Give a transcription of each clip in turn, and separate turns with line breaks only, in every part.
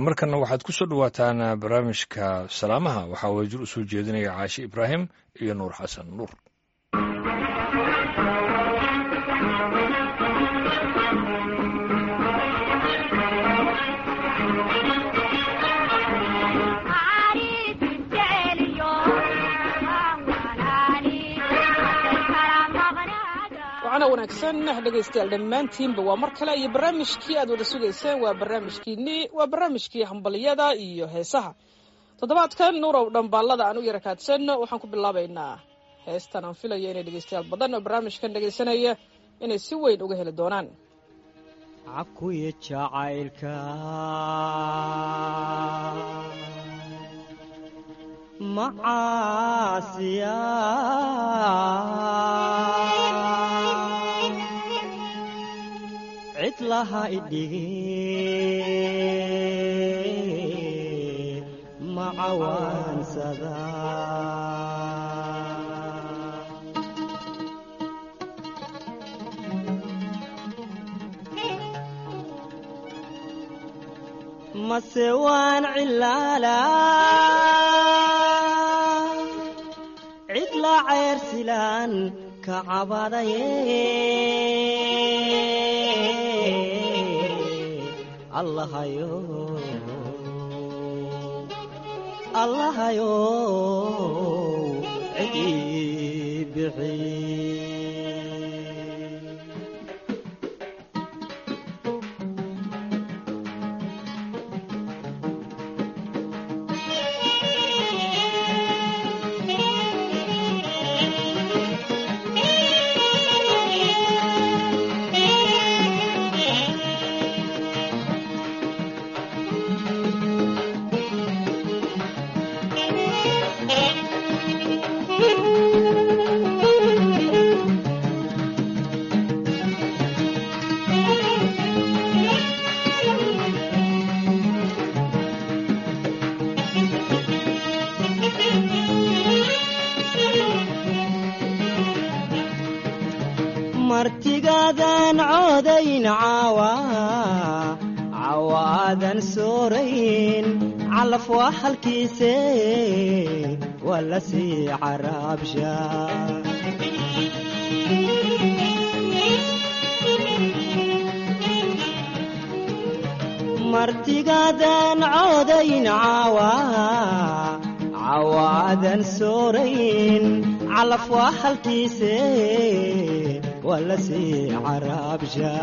markana waxaad ku soo dhowaataan barnaamijka salaamaha waxaa wajir u soo jeedinaya caashi ibraahim iyo nuur xasan nuur
wacana wanaagsan dhegaystayaal dhammaantiinba waa mar kale iyo barnaamijkii aad wada sugayseen waa barnaamijkiinii waa barnaamijkii hambaliyada iyo heesaha toddobaadkan nuurow dhambaallada aan u yara kaadsanno waxaan ku bilaabaynaa heestan aan filayo inay dhegaystayaal badan oo barnaamijkan dhegaysanaya inay si weyn uga heli doonaan
cakuya jacaylka macaasiya cid laha idhigi macawaansada mase waan cilaala cid la ceyrsilaan ka cabadaye allahayo allahayo cidii bixi martigaadan coodayn caawa cawaadan soorayn calaf waa halkiise waa la sii caraabsha martigaadan coodayn caawa cawaadan soorayn calaf waa halkiise waa la sii caraabsha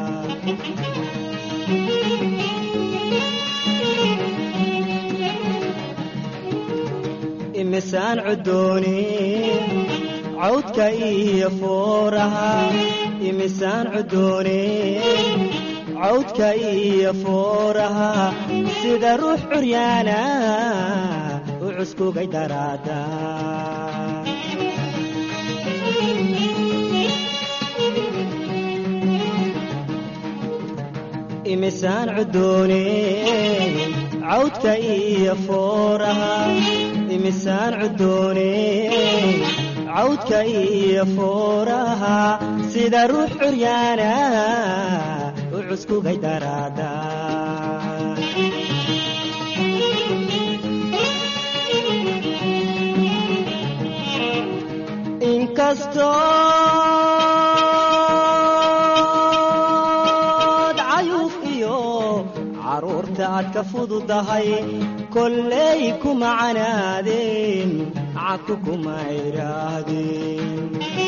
imisaan cudoonin cawdka iyo fooraha imisaan cudoonin cawdka iyo fooraha sida ruux curyaana u cuskugay daraada imisaan cudoonin cawdka iyo fooraha imisaan cudoonin cawdka iyo fooraha sida ruux curyaana u cuskugay daraada inkastood cayuuf iyo caruurta aad ka fududahay kolley kuma canaadeen caku kuma idhaahdeen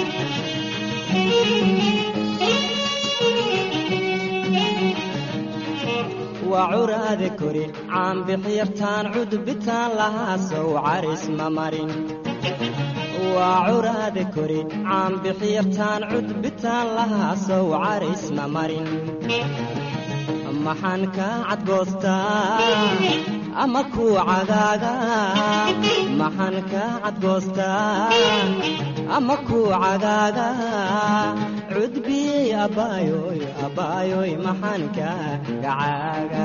waa curaade kori caanbixyartaan cudbitaan lahaa sow caris ma marin waa curaade kori caanbixyartaan cudbitaan lahaa sow caris ma marin maxaan kaa cadgoostaa ama kuu cagaaga maxaan kaa cadgoostaa ama kuu cagaaga cudbiyey abbaayoy abbaayoy maxaan kaa gacaaga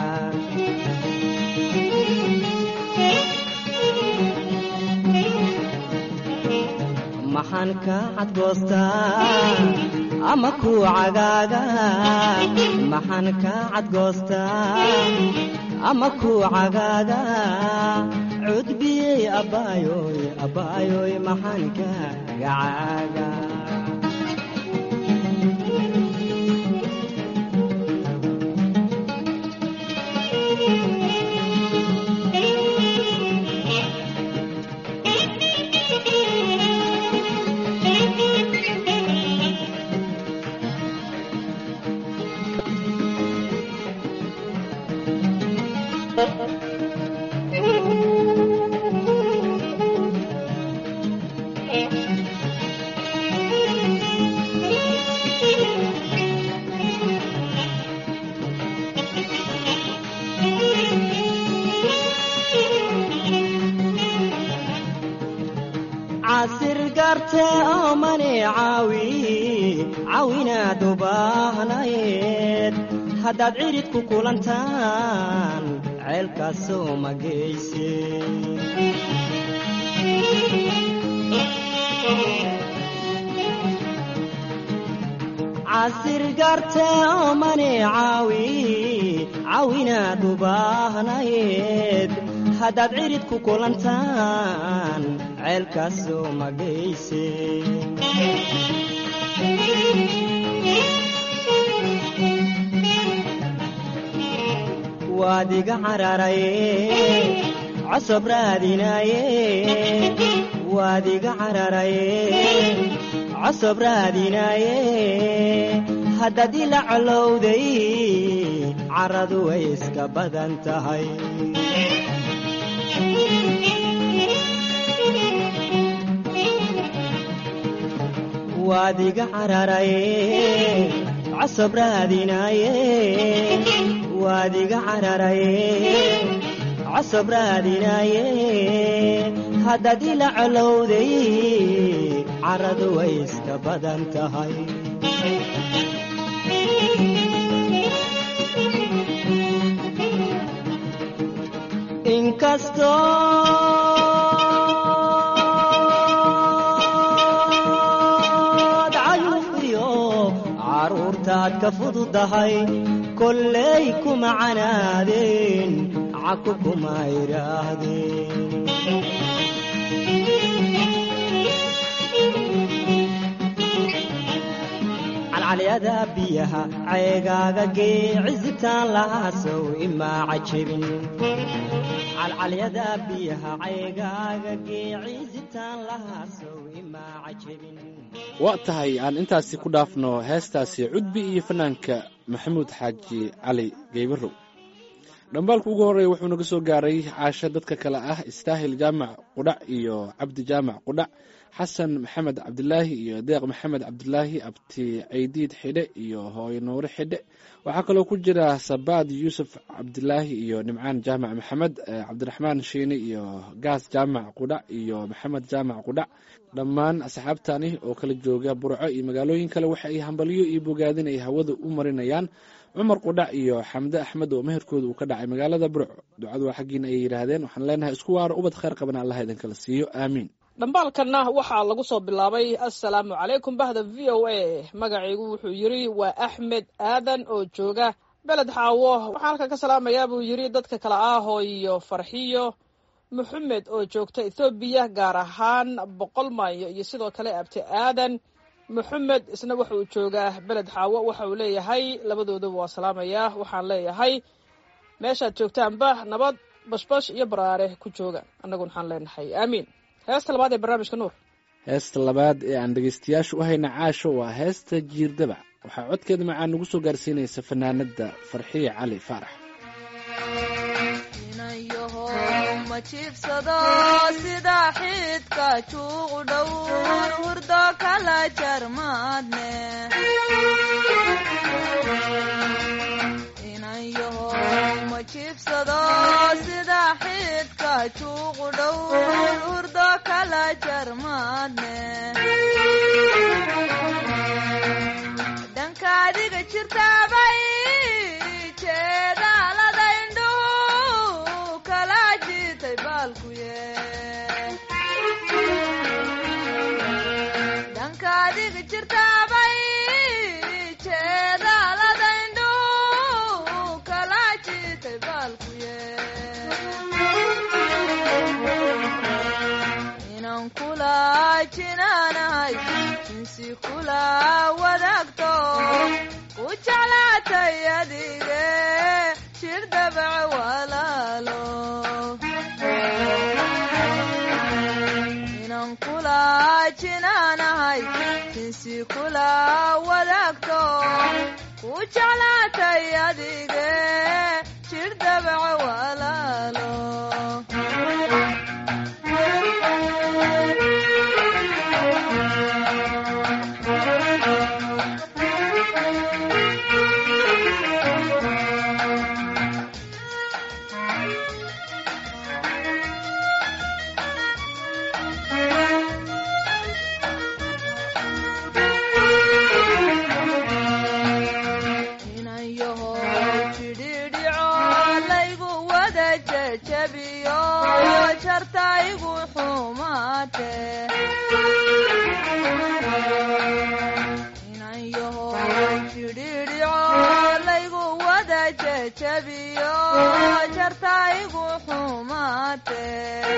maxaan kaa cadgoostaa ama kuu cagaaga maxaan kaa cadgoostaa ama ku cagaaga cudbiyey abbaayoy abbaayoy maxaan kaagacaaga casir garte oo mani caawi caawinaad u baahnayd haddaad cidhid ku kulantaan ceelkaasoo ma geyse casir garte oo mani caawi caawinaad u baahnayd haddaad cidhid ku kulantaan ceelkaasoo ma geyse waad iga cararaye cosob raadinaye waad iga cararaye cosob raadinaye haddaad ila colowday caradu way iska badan tahay waad iga cararaye cosob raadinaye waad iga cararaye cosob raadinaye haddaad ila colowday caradu way iska badan tahay inkastood cayuufiyo caruurtaad ka fududahay kolley kuma canaadeen caku kuma idhaahdeen calcalyada biyaha ceegaaga gee cisitaan lahaasow imaa cajebin calcalyada biyaha ceegaaga gee cisitaan lahaasow imaa cajebin
waa tahay aan intaasi ku dhaafno heestaasi cudbi iyo fanaanka maxamuud xaaji cali geybarow dhambaalku ugu horreeya wuxuu naga soo gaaray caasho dadka kale ah istaahil jaamac qudhac iyo cabdi jaamac qudhac xasan maxamed cabdilaahi iyo deeq maxamed cabdilaahi abti caydiid xidhe iyo hooyo nuure xidhe waxaa kaloo ku jira sabaad yuusuf cabdilaahi iyo nimcaan jaamac maxamed cabdiraxmaan shiine iyo gaas jaamac qudhac iyo maxamed jaamac qudhac dhammaan asxaabtani oo kala jooga burco iyo magaalooyin kale waxa ay hambalyo iyo bogaadin ay hawada u marinayaan cumar qudhac iyo xamde axmed oo meherkooda uu ka dhacay magaalada burco ducadu waa xaggiina ay yidhaahdeen waxaan leenahay isku waaro ubad khayr qaban allah idinkala siiyo aamiin
dhambaalkanna waxaa lagu soo bilaabay assalaamu calaykum bahda v o a magacaygu wuxuu yidhi waa axmed aadan oo jooga beled xaawo waxaan halkan ka salaamayaa buu yidhi dadka kale ahoo iyo farxiyo maxamed oo joogta ethoobiya gaar ahaan boqol maayo iyo sidoo kale abti aadan maxamed isna waxa uu joogaa beled xaawo waxa uu leeyahay labadooduba waa salaamayaa waxaan leeyahay meeshaad joogtaanba nabad bashbash iyo baraare ku jooga annaguna waxaan leenahay aamiin heesta labaad ee barnaamijka nuur
heesta labaad ee aan dhegaystayaasha u hayna caasho waa heesta jiirdabac waxaa codkeeda macaan nagu soo gaarsiinaysa fanaanada farxiye cali faarax
ma jiibsado sida xidka juuqu dhowr hurdo kala jarmaadne inayaho ma jiibsado sida xidka juuqu dhowr hurdo kala jarmaadne dhanka adiga jirtaabay jeedaalada indhuhu kala jitay baalkuye dhanka adiga jirtaabay jeedaalada indhuhu kala jitay baalkuye jinaanahay insi kula wadaagto ku jeclaatay adige jir dabac walaalo inan kula jinaanahay insi kula wadaagto ku jeclaatay adige jir dabac walaalo inayaho jidhiidhico laygu wada jejabiyo jartaygu xumaate inayaho jidhiidhico laygu wada jejabiyo jartaygu xumaate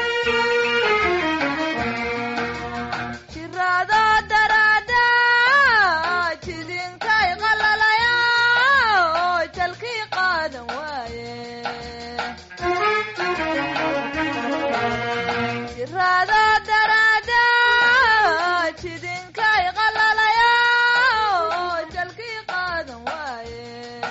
jiraado daraada jidinkay qalalaya jalkii qaadan waaye jiraado daraada jidinkay qalalaya jalkii qaadan waaye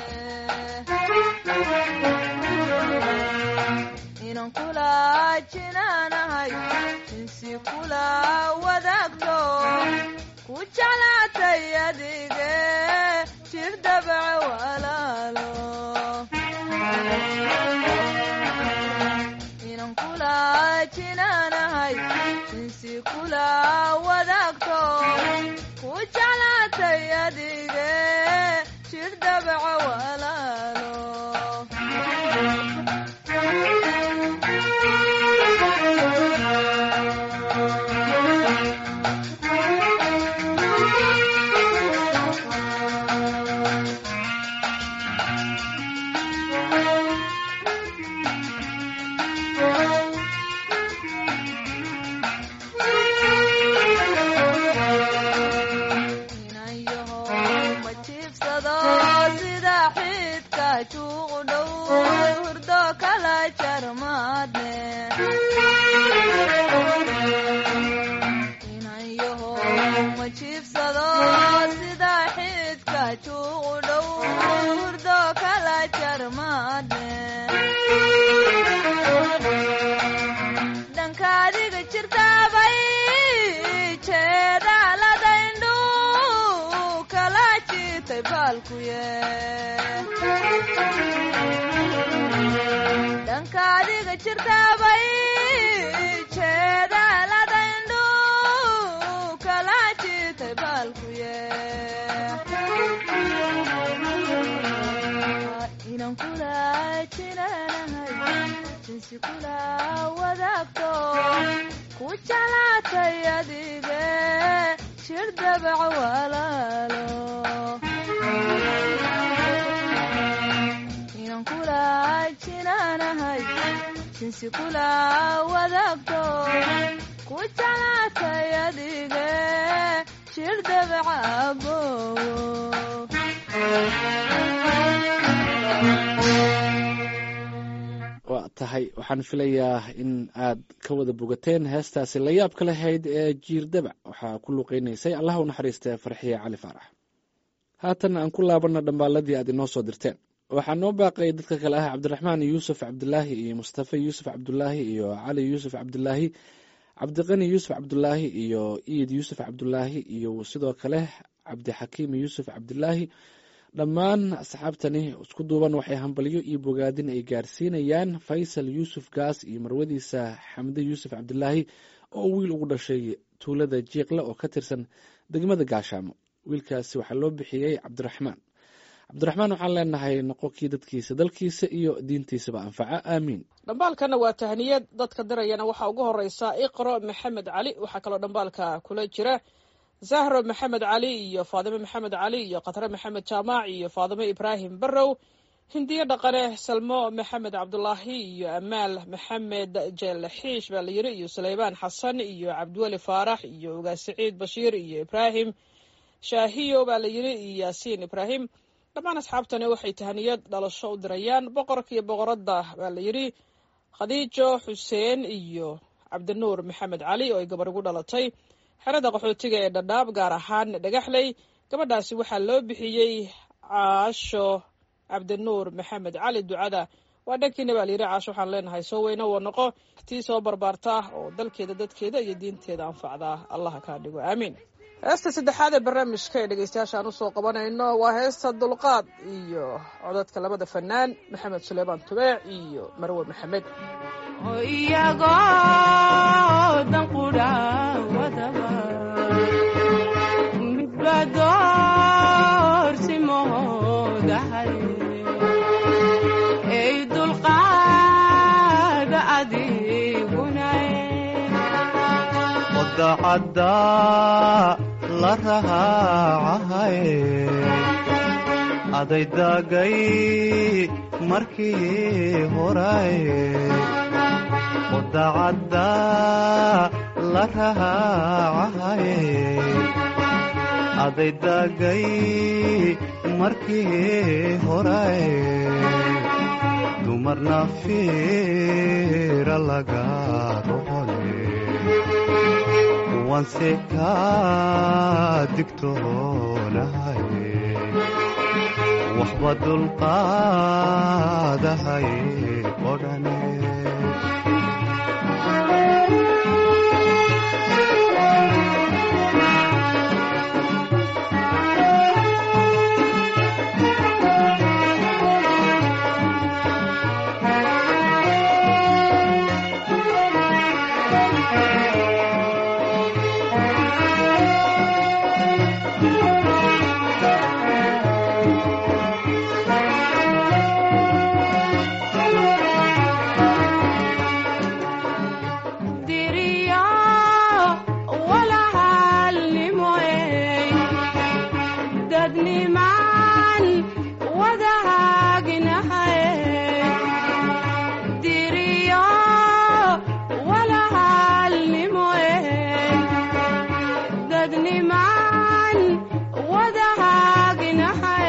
inan kula jinaanahay insi kula wadaagto ku jeclaatay adige jir dabac walaalo inan kula jinaanahay insi kula wadaagto ku jeclaatay adige jir dabac walaalo inayaho ma jiibsado sida xidka juuqu dhow hurdo kala jarmaadne inayaho ma jiibsado sida xidka juuqu dhow hurdo kala jarmaadne dhankaadiga jirtaabay jeedaaladaindhu kala jiitay baalkuye dhankaadiga jirtaabay jeedaaladaindhu kala jiitay baalkuye inan kula jinaanahay jinsi kula wadaagto ku jeclaatay adige jir dabac walaalo inan kula jinaanahay jinsi kula wadaagto ku jeclaatay adige jir dabac abowo
waa tahay waxaan filayaa in aad ka wada bogateen heestaasi la yaabka lahayd ee jiir dabac waxaa ku luqeynaysay allah u naxariistee farxiye cali faarax haatan aan ku laabanna dhambaaladii aad inoo soo dirteen waxaa noo baaqay dadka kale ah cabdiraxmaan yuusuf cabdulaahi iyo mustafa yuusuf cabdulaahi iyo cali yuusuf cabdulaahi cabdiqani yuusuf cabdulaahi iyo iid yuusuf cabdulaahi iyo sidoo kale cabdixakiim yuusuf cabdulaahi dhammaan asxaabtani isku duuban waxay hambalyo iyo bogaadin ay gaarsiinayaan faysal yuusuf gaas iyo marwadiisa xamde yuusuf cabdulaahi oo wiil ugu dhashay tuulada jiiqle oo ka tirsan degmada gaashaamo wiilkaasi waxaa loo bixiyey cabdiraxmaan cabdiraxmaan waxaan leenahay noqo kii dadkiisa dalkiisa iyo diintiisaba anfaca aamiin
dhambaalkana waa tahniyad dadka dirayana waxaa ugu horeysa iqro maxamed cali waxaa kaloo dhambaalka kula jira zahro maxamed cali iyo faadime maxamed cali iyo khatre maxamed jaamac iyo faadime ibraahim barrow hindiye dhaqane salmo maxamed cabdulaahi iyo amaal maxamed jeelle xiish baa la yiri iyo sulaymaan xasan iyo cabdiweli faarax iyo ugaas saciid bashiir iyo ibraahim shaahiyo baa la yiri iyo yaasiin ibraahim dhammaan asxaabtani waxay tahaniyad dhalasho u dirayaan boqorka iyo boqoradda baa la yidhi khadiijo xuseen iyo cabdinuur maxamed cali oo ay gabar ugu dhalatay xerada qaxootiga ee dhadhaab gaar ahaan dhagaxley gabadhaasi waxaa loo bixiyey caasho cabdinuur maxamed cali ducada waa dhankiina baa layidhi caasho waxaan leenahay soo weyne wa noqo tii soo barbaarta oo dalkeeda dadkeeda iyo diinteeda anfacdaa allaha kaa dhigo aamiin heesta saddexaad ee barnaamijka ee dhegeystayaashaan usoo qabanayno waa heesta dulqaad iyo codadka labada fanaan maxamed suleymaan tubeec iyo marwe maxamed
oo iyagoo danqudha wadaba midba doorsimoodahay ey dulqaada adigunae
wadacadda la rahaacahay adaydagay markii horay wadacadda la rahaacahay adaydagay markii horay dumarna fiira laga rohole wanse kaa digtoonahay waxba dulqaadahay odhane
diriyo walahalnimoey dadnimaan wadahaaginahay diriyo walahalnimoey dadnimaan wadahaaginahay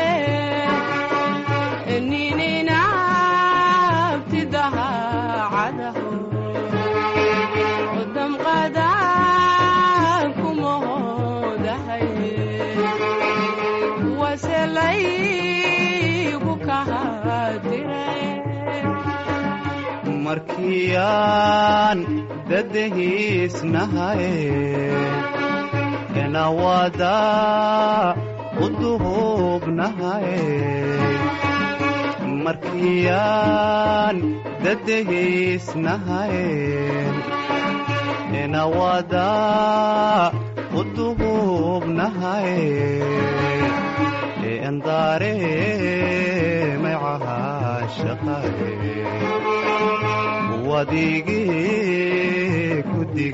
nininabtidahaacadaho damqadaan kumahoodahay waselaygu kahadire
markiyaan dadahiisnahay enawada u duhubnahay markiyaan dadahiisnahay enawada u duhubnahay endaare maycahashaqaye wadigii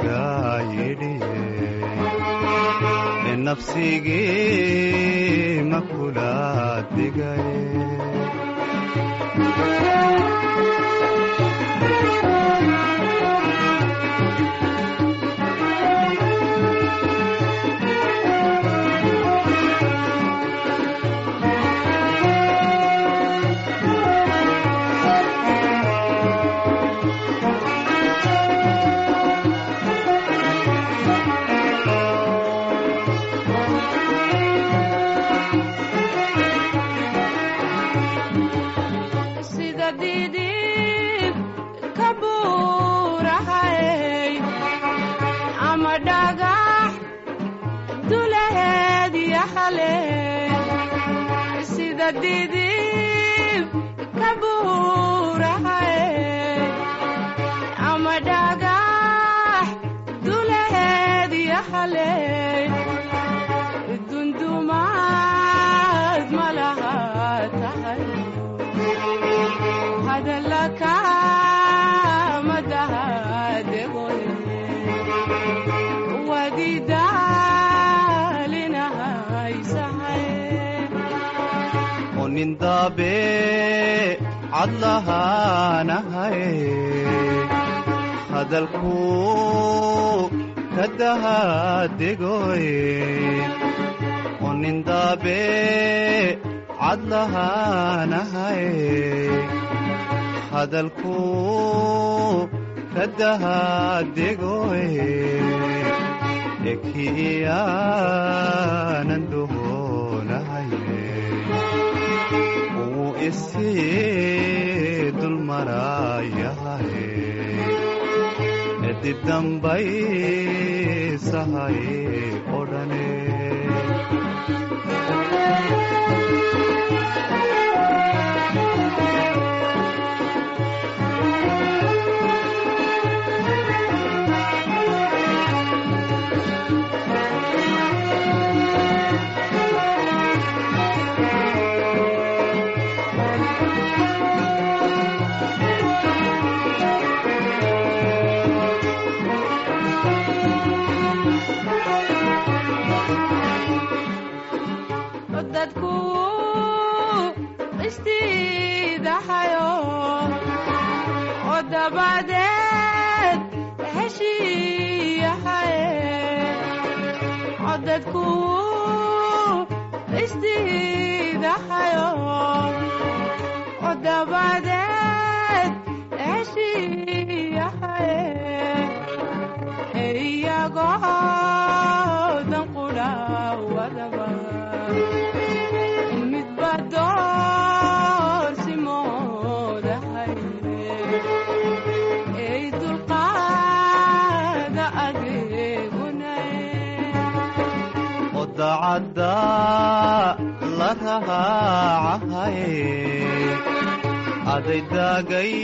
kudigayidhiye nafsigii makula digaye
sida didib ka buurahay ama dhagax dulaheed yaxale sida didib ka buurahay ama dhagax dulaheed yaxale dundumaad malaha tahay hadalaka madahadegoye wadidaalinahaysahay
onindaabe cadlahaanahay hadalku ka dahadegoy onindaabe cadlahaanahay hadalku ka dahadegoy ekiyaanan dohonahaye uu isii dulmarayahaye edib dambaysahaye odhane
dadku istiidahayo oo dabadeed heshiiyahaye oo dadku istiidahayo oo dabadeed heshiiyahaye iyagoo dan qudha wadaba midba doorsimoodahay ey dulqaada adeegunaye
oo dacadda la raacahay aday daagay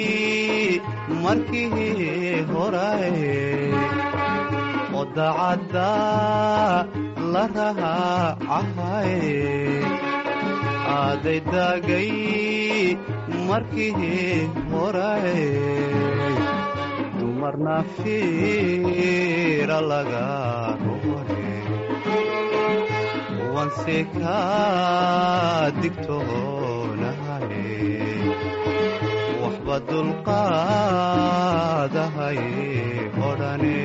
markii horay oo dacadda la raacahay aday daagay markii horay dumarna fiira laga rore wanse ka digtoonahay waxba dulqaadahay odhane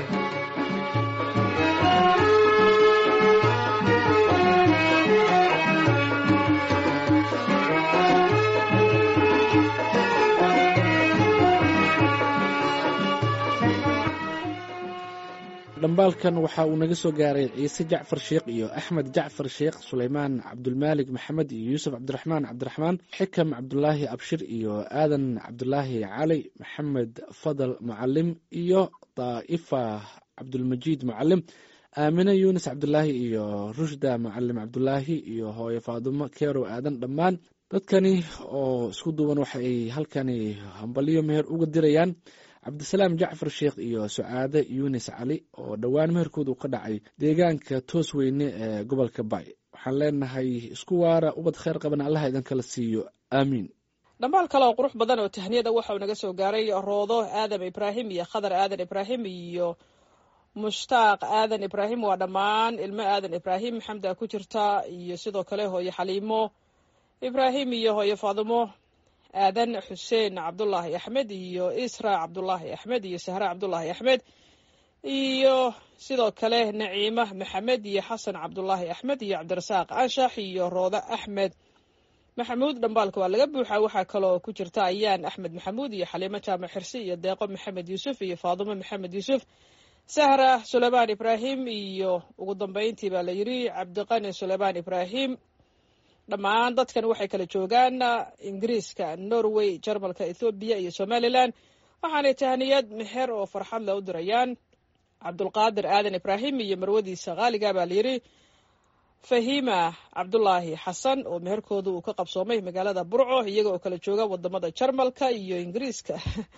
dhambaalkan waxa uu naga soo gaaray ciise jacfar sheekh iyo axmed jacfar sheekh sulaymaan cabdulmaalik maxamed iyo yuusuf cabdiraxmaan cabdiraxmaan xikam cabdulaahi abshir iyo aadan cabdulaahi cali maxamed fadal mucalim iyo daa'ifa cabdulmajiid mucalim aamine yuunus cabdulaahi iyo rushda mucalim cabdulaahi iyo hooye faadumo keerow aadan dhammaan dadkani oo isku duuban waxa ay halkani hambalyo meher uga dirayaan cabdisalaam jacfar sheekh iyo sucaade yunis cali oo dhowaan meherkooda uu ka dhacay deegaanka toos weyne ee gobolka bay waxaan leenahay isku waara ubad kheyr qaban allaha idinkala siiyo aamiin
dhambaal kale oo qurux badan oo tahniyada waxa uu naga soo gaaray roodo aadam ibraahim iyo khadar aadan ibraahim iyo mushtaaq aadan ibraahim waa dhammaan ilmo aadan ibraahim xamda ku jirta iyo sidoo kale hooye xaliimo ibraahim iyo hooye faadimo aadan xuseen cabdulaahi axmed iyo isra cabdulaahi axmed iyo sahra cabdulaahi axmed iyo sidoo kale naciima maxamed iyo xasan cabdulaahi axmed iyo cabdirasaaq anshax iyo rooda axmed maxamuud dhambaalka waa laga buuxaa waxaa kaloo ku jirta ayaan axmed maxamuud iyo xaliimo jaamac xirsi iyo deeqo maxamed yuusuf iyo faadumo maxamed yuusuf sahra suleymaan ibraahim iyo ugu dambeyntii baa la yidhi cabdiqani suleymaan ibraahim dhammaan dadkan waxay kala joogaan ingiriiska norway jarmalka ethoobiya iyo somalilan waxaanay tahniyad meher oo farxad le u dirayaan cabdulqaadir aadan ibraahim iyo marwadiisa khaaliga baa layidhi fahima cabdulaahi xasan oo meherkooda uu ka qabsoomay magaalada burco iyaga oo kala jooga wadamada jarmalka iyo ingiriiska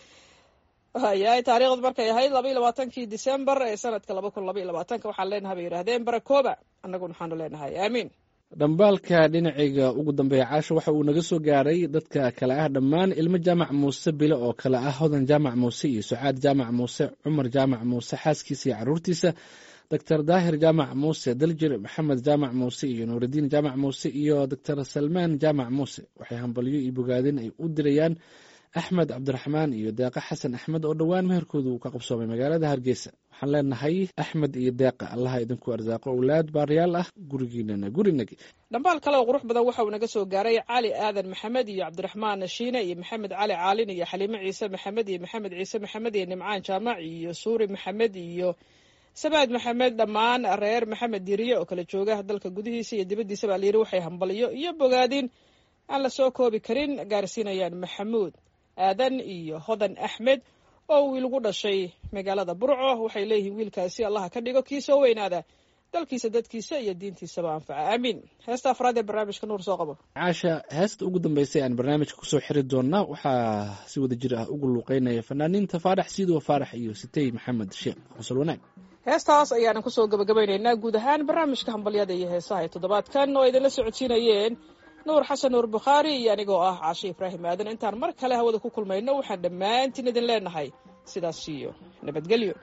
yahay taariikhdu markay ahayd laba iyo labaatankii december ee sanadka laba kun laba iyo labaatanka waxaan leenahay bay yidhahdeen barakooba annaguna waxaanu leenahay aamiin
dhambaalka dhinacayga ugu dambeeya caasho waxa uu naga soo gaaray dadka kale ah dhammaan ilmo jaamac muuse bile oo kale ah hodan jaamac muuse iyo sucaad jaamac muuse cumar jaamac muuse xaaskiisa iyo caruurtiisa doctor daahir jaamac muuse daljir maxamed jaamac muuse iyo nuuridiin jaamac muuse iyo doctor salmaan jaamac muuse waxay hambalyo iyo bogaadin ay u dirayaan axmed cabdiraxmaan iyo deeqa xasan axmed oo dhowaan meherkooda uu ka qabsoomay magaalada hargeysa waxaan leenahay axmed iyo deeqa allaha idinku arsaaqo owlaad baariyaal ah gurigiinana gurinagi
dhambaal kale oo qurux badan waxa uu naga soo gaaray cali aadan maxamed iyo cabdiraxmaan shiine iyo maxamed cali caalin iyo xaliime ciise maxamed iyo maxamed ciise maxamed iyo nimcaan jaamac iyo suuri maxamed iyo sabaad maxamed dhammaan reer maxamed diriye oo kala jooga dalka gudihiisa iyo dibaddiisa baa layidhi waxay hambalyo iyo bogaadin aan la soo koobi karin gaarsiinayaan maxamuud aadan iyo hodan axmed oo wiil ugu dhashay magaalada burco waxay leeyihiin wiilkaasi allaha ka dhigo kii soo weynaada dalkiisa dadkiisa iyo diintiisaba anfaca aamiin heesta afraad ee barnaamijka nuur soo qabo
caasha heesta ugu dambeysay aan barnaamijka kusoo xiri doonaa waxaa si wada jir ah ugu luuqeynaya fanaaniinta faarax siidow faarax iyo sitey maxamed sheekh xusal wanaag
heestaas ayaanan kusoo gabagabaynaynaa guud ahaan barnaamijka hambalyada iyo heesaha ee toddobaadkan oo idinla socodsiinayeen nuur xasan nuur bukhaari iyo anigoo ah caashe ibraahim aadan intaan mar kale hawada ku kulmayno waxaan dhammaantiin idin leenahay sidaas iyo nabadgelyo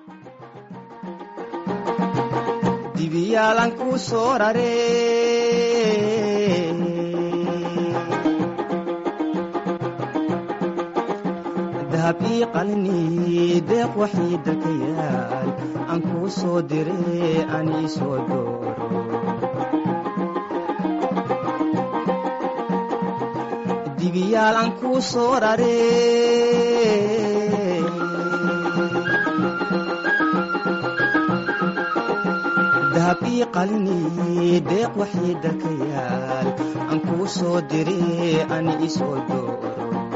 dibiyaalan kuu soo rare dahab ii qalini deeq waxii dalka yaal aan kuu soo dire aan ii soo dooro dibiyaal aan kuu soo rare dahab ii qalini deeq waxii dalka yaal aan kuu soo dire aan ii soo dooro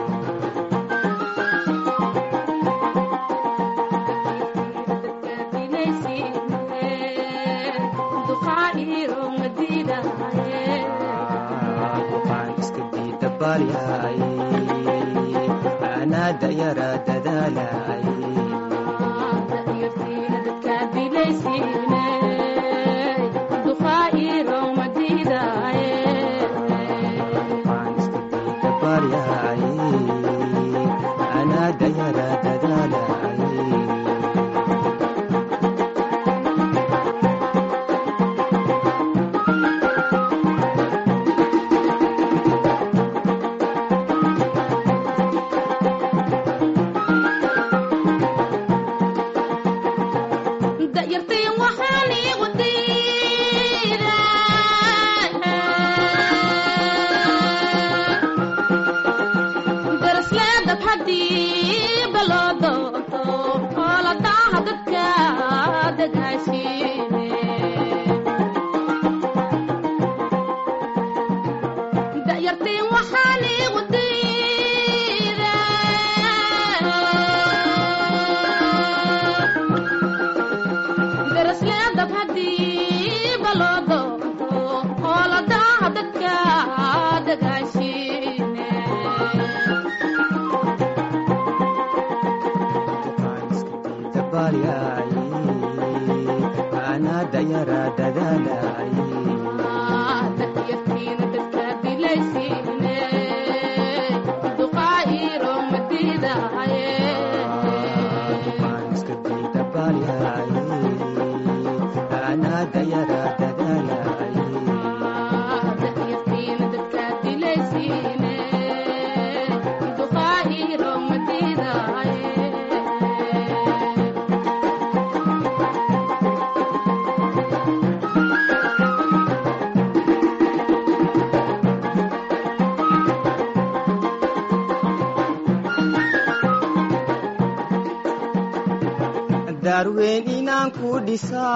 duqaan iska diida baaryaay anaa dayara dadaalaay duqaan iska diida baaryaay anaa dayara dadaalaay
da'yartayn waxaan iigu diidaa darasleedab haddii baloo doonto oo la daaha dadka dagaashiine da'yartayn waxaan iigu diidaa darasleedab haddii baloo doonto oo la daaha dadka dagaashiine
duqaan iska diida baaryaay anaa dayara dadaalaay
da'yartiina dadka dilaysiine duqaa iiro madiidaaye
duqaan iska diida baaryaay anaa dayara dadaalaay
da'yartiina dadka dilaysiine duqaa iiro madiidaaye
daarweyn inaan ku dhisaa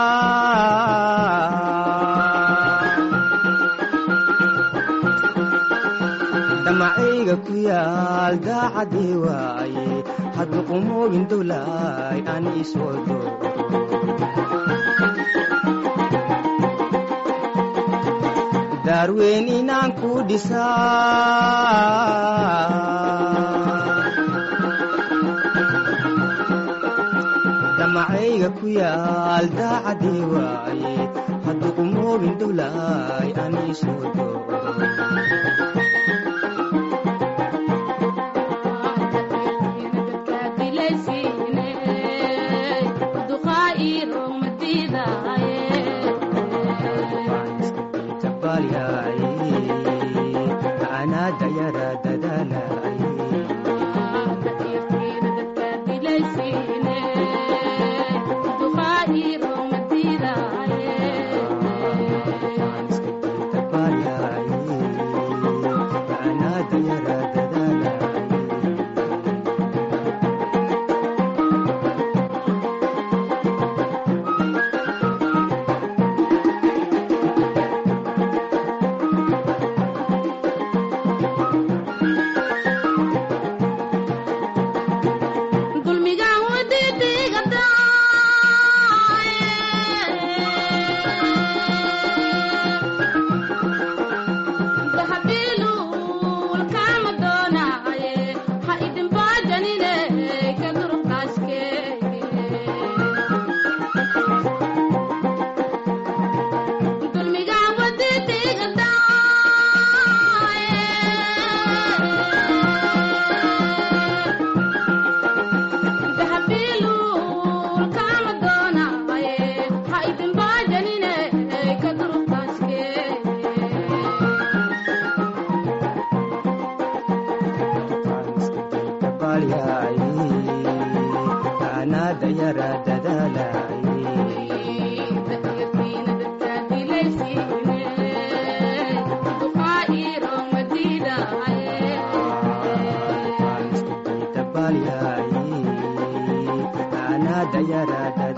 damacayga ku yaal daacadii waaye haddu qumoogin dowlaay aan isoo dooro daarweyn inaan ku dhisaa damacayga ku yaal daacadii waaye haddu qumoogin dowlaay aan isoo dooro
dadka dilaysiine duqaa iiro madiidaaye
dabaalyaay anaada yara dadaalay
dahyartiina dadka dilaysiine duqaa iro madiidahaye
dabaalyaay anaada yara